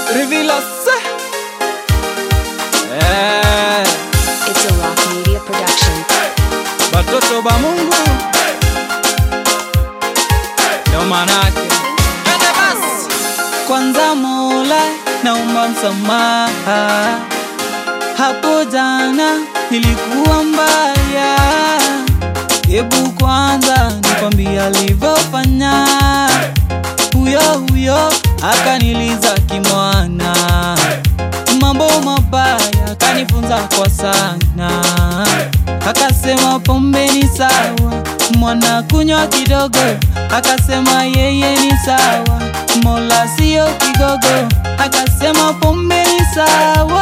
Rivilose eh, It's a Rock Media production. batoto ba Mungu ndo manake Twende basi. Kwanza Mola naomba msamaha, hapo jana nilikuwa mbaya. Hebu kwanza nikwambia alivyofanya huyo huyo, akaniliza kimwana, mambo mabaya akanifunza kwa sana, akasema pombe ni sawa, mwana kunywa kidogo, akasema yeye ni sawa, mola sio kigogo, akasema pombe ni sawa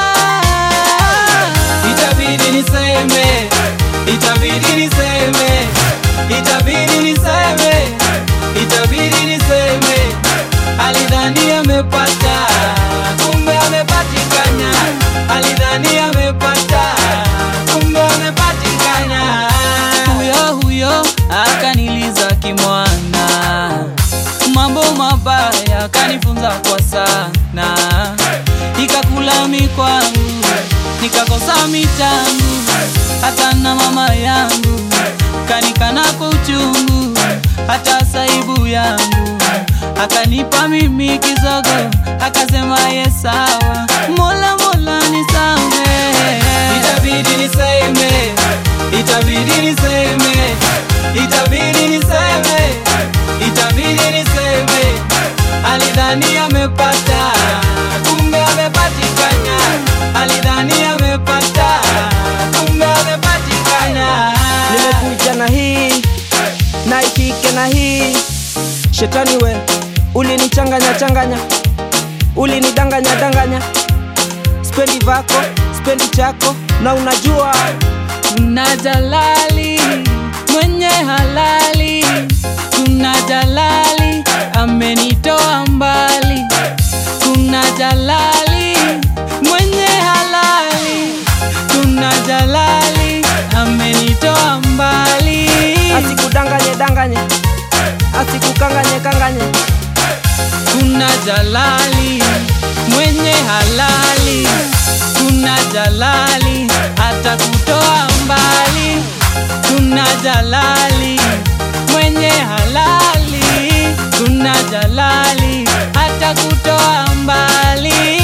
itabidi niseme, itabidi niseme, itabidi niseme, itabidi niseme. Alidhani amepata, kumbe amepatikana. Alidhani amepata, kumbe amepatikana. Huyo huyo akaniliza kimwana, mambo mabaya akanifunza kwa sana, ikakula mikwangu nikakosa michangu, hata na mama yangu kanikana kwa uchungu, hata saibu yangu akanipa mimi kizogo, akasema ye sawa, mola mola nisame, itabidi niseme, itabidi niseme, itabidi niseme, itabidi niseme, alidhani amepata, kumbe amepatikana, alidhani amepata, kumbe amepatikana. nimekuja na hii na ifike na hii shetani we ulinichanganya changanya ulinidanganya danganya spendi vako spendi chako na unajua Kuna jalali mwenye halali, kuna jalali amenitoa mbali, kuna jalali mwenye halali, kuna jalali amenitoa mbali. asikudanganye danganye asikukanganye kanganye Kuna jalali mwenye halali, kuna jalali atakutoa mbali. Kuna jalali mwenye halali, kuna jalali atakutoa mbali,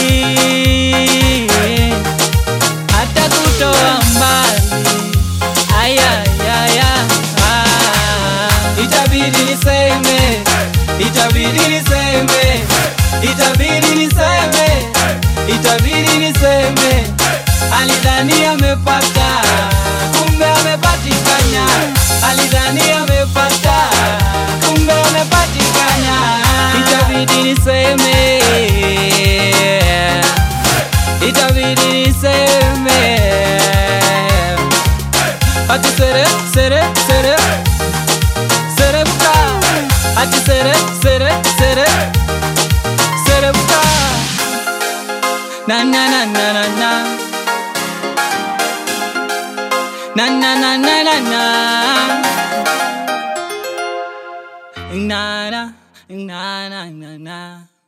atakutoa mbali. Aya, aya, ah. Itabidi niseme, itabidi niseme, itabidi niseme, itabidi niseme. Alidhani amepata, kumbe amepatikana. Alidhani amepata, kumbe amepatikana. Itabidi niseme, itabidi niseme. Ati sere, sere, sere Serebuka Ati sere, sere, sere Serebuka Na na na na na na Na na na na na na Na na na na na na